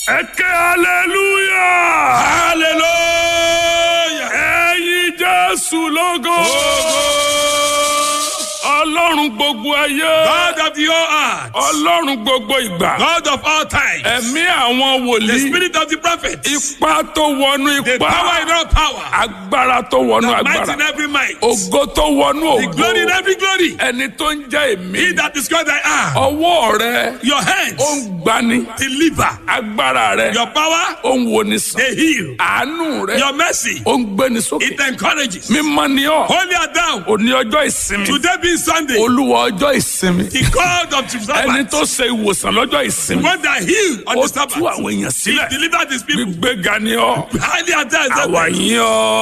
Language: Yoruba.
ẹ ké hallelujah. hallelujah. ẹ̀yin jésù lógo. ọlọ́run gbogbo ayé. God of the whole earth. ọlọ́run gbogbo ìgbà. God of all time. ẹ̀mí àwọn The wòlíì. spirit of the prophet. ipá tó wọnú The power ipá. in all power. agbára tó wọnú The might in agbára. every might. ògo tó wọnú The glory in ògo. every glory. ẹni tó ń jẹ́ He èmi. that is called I am. ọwọ́ rẹ Your hands. ó ń gbani. Deliver. agbára rẹ Your power. ó ń woni sàn. They heal. àánú rẹ Your mercy. ó ń gbéni sókè. It encourages. mímọ́ ni ọ́. Holy are thou. òní ọjọ́ ìsinmi. Today being Sunday. olúwa ọjọ́ ìsinmi. The God of the ẹni Sabbath. tó ṣe ìwòsàn lọ́jọ́ ìsinmi. One that healed on ó the tú Sabbath. àwọn èèyàn He sílẹ̀. delivered his people. gbígbéga ni ọ́. Highly are thou. àwa yín ọ́.